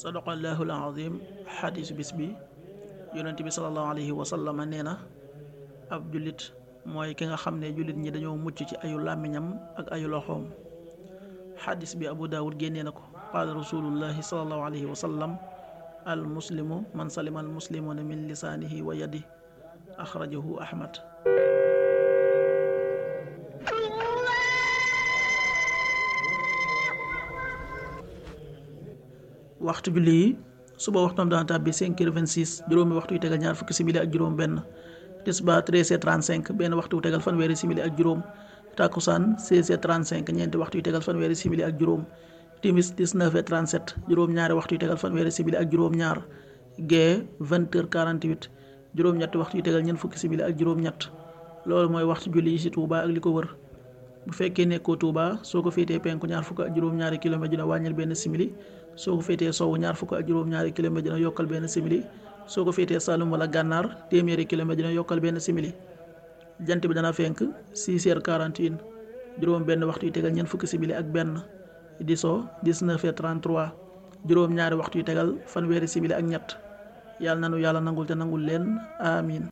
sadaqallahu alazim xadiisu bis bi yonent bi salallahu alayhi wa sallam nee na ab jullit mooy ki nga xam ne jullit ñi dañoo mucc ci ayu làmmiñam ak ayu loxoom xadis bi abu daawud génnee na ko qaala rasulullahi salallahu alayhi wa sallam al muslimu man salima al muslimuna min lisaanihi wa yadi axrajahu ahmad waxtu julli yi suba waxtam dana tàbbi 5 heures 26 juróomi waxtu yu tegal ñaar fukki simili ak juróom benn tisbaar 13 heures 35 benn waxtu yu tegal fanweeri simili ak juróom takkusaan 16 heures 35 ñeenti waxtu yu tegal fanweeri simili ak juróom timis 19 heures 37 juróom ñaari waxtu yu tegal fanweeri simili ak juróom ñaar gee 20 heures 48 juróom ñetti waxtu yu tegal ñeent fukki simili ak juróom ñett loolu mooy waxtu julli yi ci Touba ak li ko wër bu fekkee nekkoo Touba soo ko féetee penku ñaar fukk ak juróom ñaari kilomètre dina wàññil benn simili soo ko féetee sowwu ñaar fukk ak juróom ñaari kilomètre dina yokkal benn simili soo ko féetee Saloum wala gànnaar téeméeri kilomètre dina yokkal benn simili jant bi dana fenk 6 heures 41 juróom benn waxtu yu tegal ñeent fukki simili ak benn di so 19 heures 33 juróom ñaari waxtu yu tegal fanweeri simili ak ñett yàlla nanu yàlla nangul te nangul leen amin